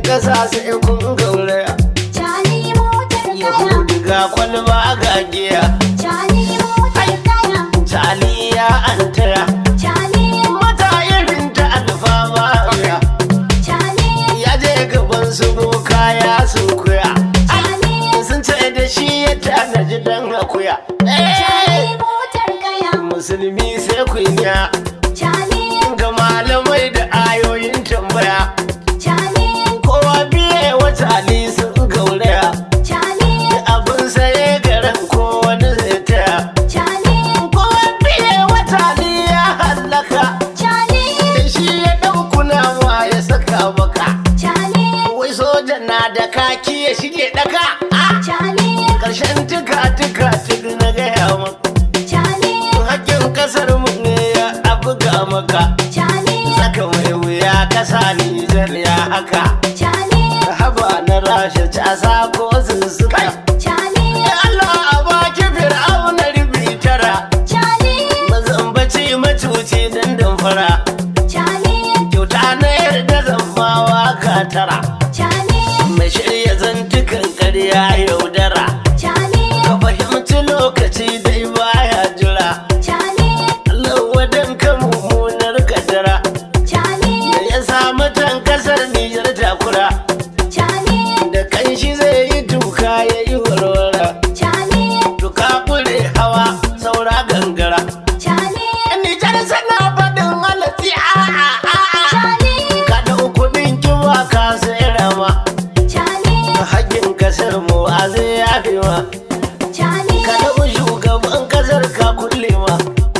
kasa sai kun gauraya Cali motar kaya. yahudu ga kwalba ga giya Cali motar kaya. taliya an taya Cali mata irin ta alfama ya Cali ya je gaban su boka ya sun kuya Cali sun ce da shi ya tanaji dan akuya Cali motar kaya. musulmi sai kunya Cali ga malamai da ayoyin tambaya Cali kowa biye wata ali sun gauraya Cali abin saye garin ko wani zai taya Cali kowa biye wata ali ya hallaka Cali da shi ya ɗaukuna ma ya saka baka Cali wai soja na da kaki ya shige daka Cali ƙarshen tuka tuka tuka na gaya maka Cali hakkin kasar mu ne ya abuga maka Cali saka mai wuya kasa Nijar ya haka Cali haba na rasha casa ko sussuka Cali Ya Allah a baki fir'auna rubi tara Cali mazambaci macuci dan damfara Cali kyauta na yarda zammawa ka tara Cali mai shirya zantukan karya yaudara Cali ka fahimci lokaci dai baya jira Cali Allah wadan ka mummunar kadara Cali da ya samu tan kasar Nijar takura Cali da kanshi zai yi tuka ya yi warwara Cali tuka kure hawa saura gangara Cali Nijar sana faɗin halatsi a a a a Cali ka ɗau kuɗin kiwa ka sai rama Cali hakkin kasar mu a zai yafe ma Cali ka ɗau shugaban kasar ka kulle ma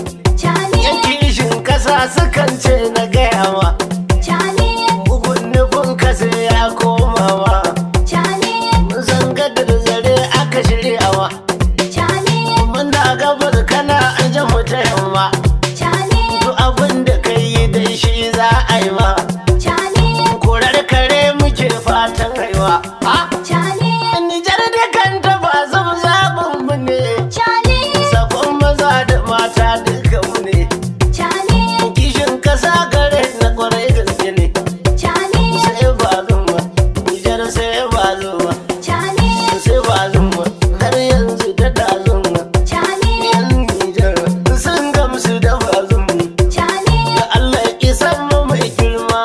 Cali yan kishin kasa sukan ce na gaya ma Cali bugun nufin ka sai ya koma ma Cali mun san gadar zare aka shirya ma Cali mun da gabar kana an jan mu ta yamma Cali duk abin da kai yi dai shi za a yi ma Cali korar kare muke fatan haiwa ha Cali Nijar da kanta ba zan zaɓin mu ne Cali sakon maza da mata duka mu ne Cali kishin kasa gare na kwarai gaske ne Cali sai ba zuma Nijar sai ba zuma Cali sai ba zuma har yanzu da da zuma Cali yan Nijar sun gamsu da ba zuma Cali da Allah ya san mu mai girma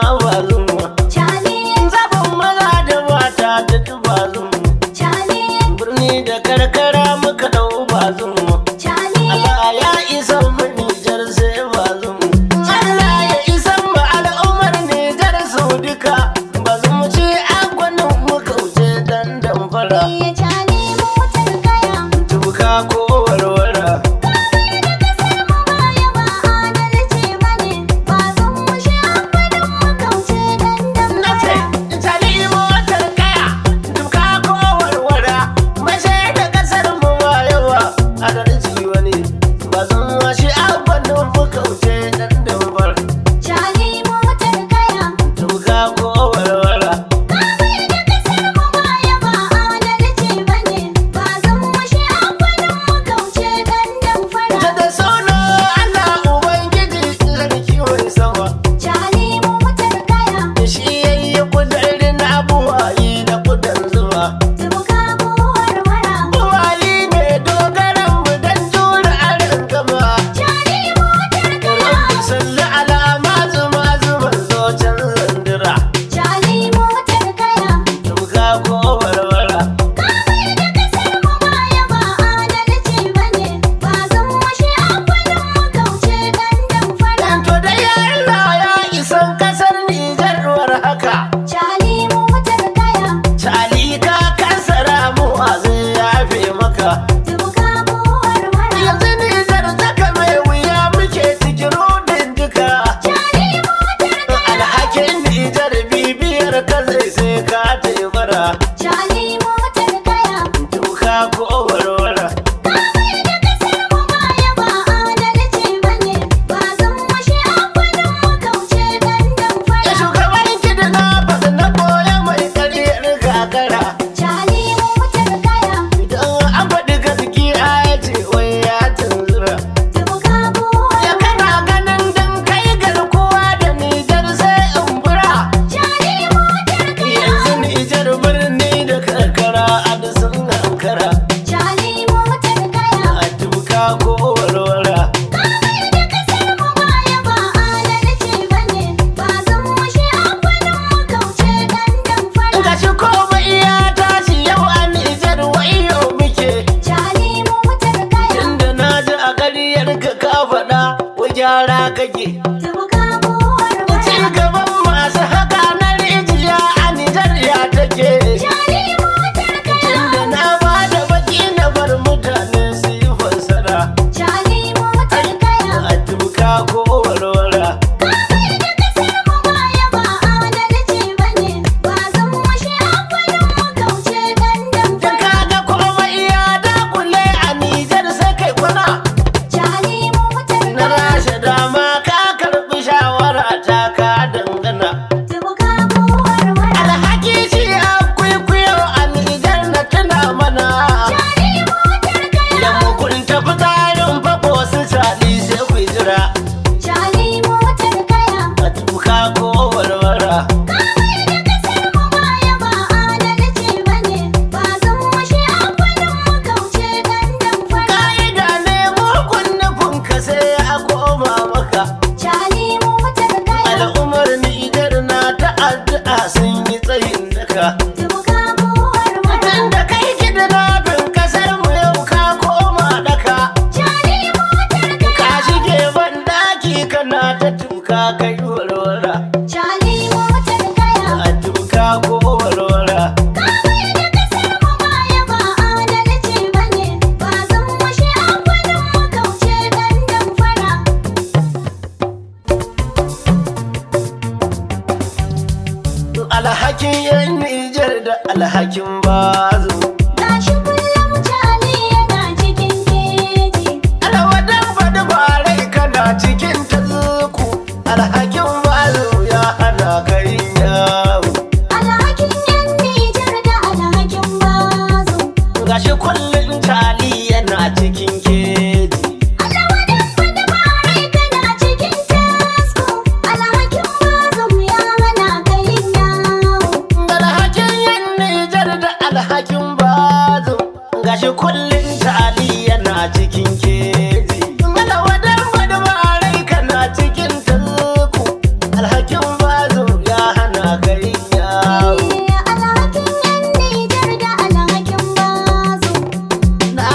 gyara kake Tabuka ko warwara. ci gaban masu haka na rijiya a Nijar ya take Jani motar kaya. da na ba da baki na bar mutane su yi fassara Jani motar kaya. a tuka ko warwara Ka mai da kasar mu baya ba adalci bane. Ba zan mushe amfanin mu kauce dandan da fara. kaga komai ya dakule a Nijar sai kai kwana Jani motar na kaya. rashe dama ka karbi shawara ta ka dangana Tabuka ko warwara. alhaki shi a kwaikwayo a Nijar na tuna mana Jani motar kaya. da mugunta fitarin fako su sali sai ku jira Jani motar kaya. a tuka ko warwara Ka mai da kasar mu baya ba adalci bane. Ba zan mushe amfanin mu kauce dandan fara. ka'ida ne mugun nufin ka sai a koma maka Jani motar kaya. al'ummar Nijar na ta addu'a sun yi tsayin daka Tabuka ko warwara. Tun da kai kidnapping kasar mu yau ka koma daka Jani motar ka kaya. shige ban daki kana ta tuka kai warwara Jani motar kaya. a tuka ko warwara Ka mai da kasar mu baya ba adalci bane. Ba zan mushe amfanin mu kauce dandan fara. alhakin yan Nijar da alhakin bazu Gashi kullum Jani yana cikin keji. alwadan faɗi barai kana cikin tazuku alhakin bazu ya hana kai yawo Alhakin yan Nijar da alhakin bazo. gashi kullum tali yana cikin keji Alawadan fada barai kana cikin tasko. Alhakin bazo ya hana ka yin yawo. alhakin yan Nijar da alhakin bazu gashi kullum tali yana cikin keji alwadan faɗi barai kana cikin tazuku alhakin bazu ya hana kai yawo Alhakin yan Nijar da alhakin bazo. Na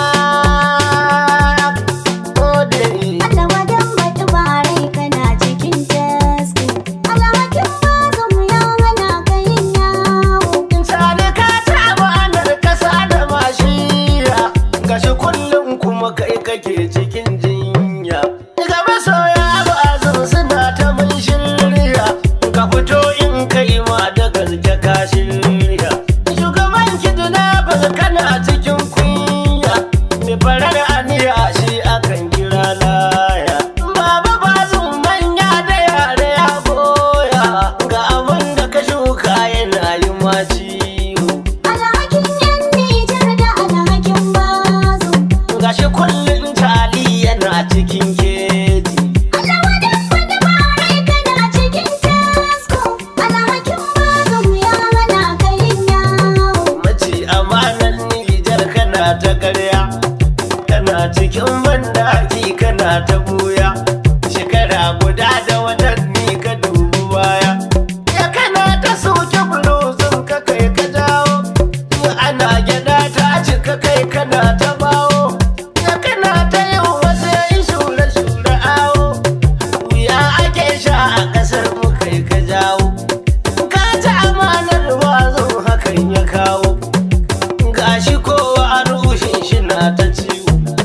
gode Alawadan fada barai kana cikin tasko. Alhakin bazo ya hana ka yin yawo. Sani ka taɓa anar ƙasa da mashiya Gashi kullum kuma kai kake cikin jinya Ga masoya ba zan suna ta mun shirya Ka fito in kai ma da gaske ka shirya Shugaban kidnappers kana cikin kunya Mai farar aniya shi akan kira laya Baba ba manya da yare ya goya Ga abin da ka shuka yana yi ma ciwo Alhakin yan Nijar da alhakin bazo. Gashi kullum tali yana cikin keji Alawadan fada barai kana cikin tasko. Alhakin bazo ya hana ka yin yawo. Mace amanan Nijar kana ta karya Kana cikin bandaki kana ta buya Shekara guda da watanni ka dubi baya Ya kana ta soke bulozin ka kai ka dawo Ya ana gyada ta cika kai kana ta bawo Ya kana ta yin wasu yin shure-shure awo Wuya ake sha a ƙasar mu kai ka jawo Ka ci amanar wazo hakan ya kawo Gashi kowa a rushin shi na ta ciwo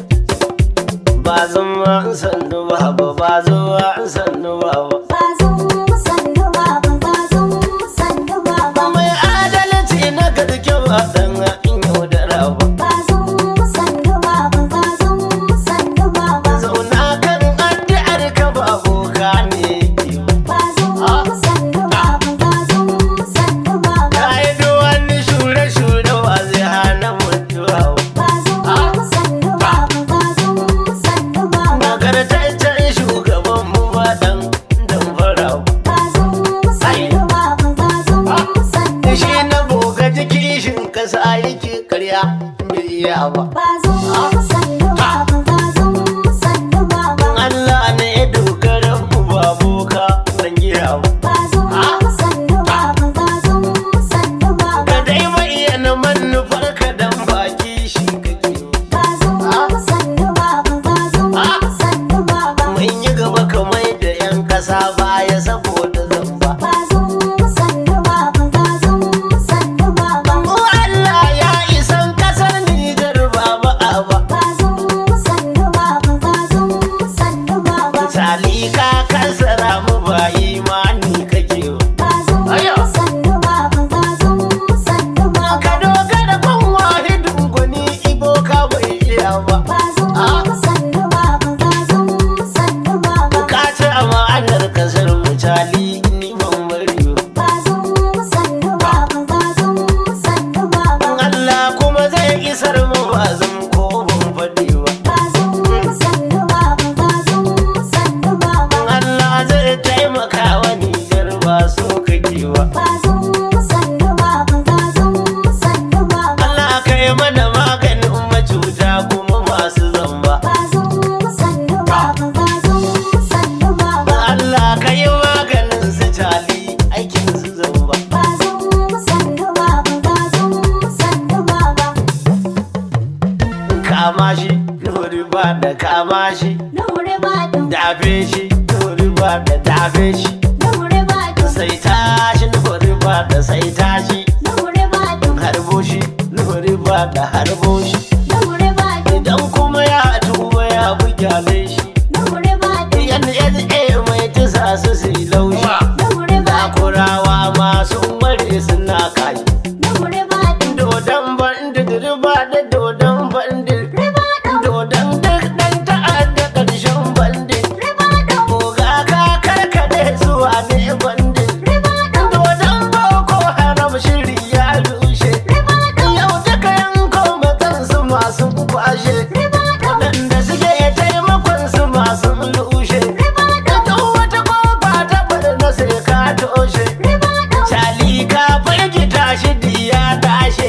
Ba zama sannu ba ba ba zuwa sannu ba ba Bazo sannu baba bazo sannu baba. Mai adalci na gaske ba dan in yaudara ba Bazo sannu baba bazo sannu baba. Zauna kan addu'ar ka ba boka ne ke ba Bazo sannu baba bazo sannu baba. Ka yi wani shure-shure wa zai hana mutuwa ba Bazo sannu baba bazo sannu baba. Nagartaccen shugaban mu ba dan damfara ba Bazo sannu baba bazo sannu Shi baba. na boga kishin kasa yake karya bai iya ba Bazo sannu baba bazo sannu baba. Allah ne ya dogara mu ba boka dan giya ba Bazo sannu baba bazo sannu baba. Ka dai bayyana manufar ka dan baki shi kake Bazo sannu baba bazo sannu baba. Mun yi gaba kamar kansara mu ba imani kake ba Aya. ka dogara kan wahidin gwani ibo ka bai iya ba ka ci amanar kasar mutali ni ban bari ba Allah kuma zai isar mu ba zan ko ban faɗi ba Allah zai taimaka wa Nijar ba so kake ba Allah kai mana maganin macuta kuma masu zamba Allah kai maganin su tali aikin su zamba kama shi nuri ba da kama shi dafe shi nuri ba da dafe shi sai tashi nuri ba da sai tashi harbo shi nuri ba da harbo shi idan kuma ya tuba ya bugyale shi yan NSA mai tisa su su yi laushi Zakurawa masu ware suna kashi dodon bandit riba da dodon bandit dodon duk dan ta'adda ƙarshen bandit Oga ka karkade zuwa ne bandit dodon boko haram shiri ya rushe yau duka yanko matansu masu kwashe waɗanda suke taimakon su masu lushe duk wata kofa ta barna sai ka toshe Cali ka firgita shi diya dashe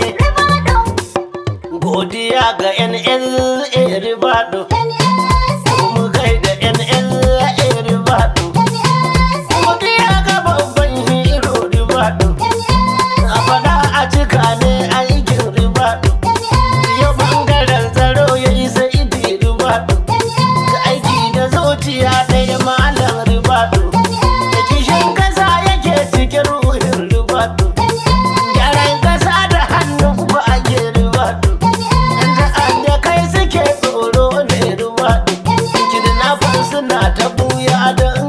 godiya ga NLA Ribado mu kai da NLA Ribado godiya ga babban hero Ribado a fada a cika ne aikin Ribado ya bangaren tsaro ya yi sai Ribado ga aiki da zuciya ɗaya malam Ribado da kishin kasa yake cikin ruhin Ribado gyaran kasa da hannun ba a ke Ribado da kai suke tsoro ne Ribado kidnappers suna ta buya don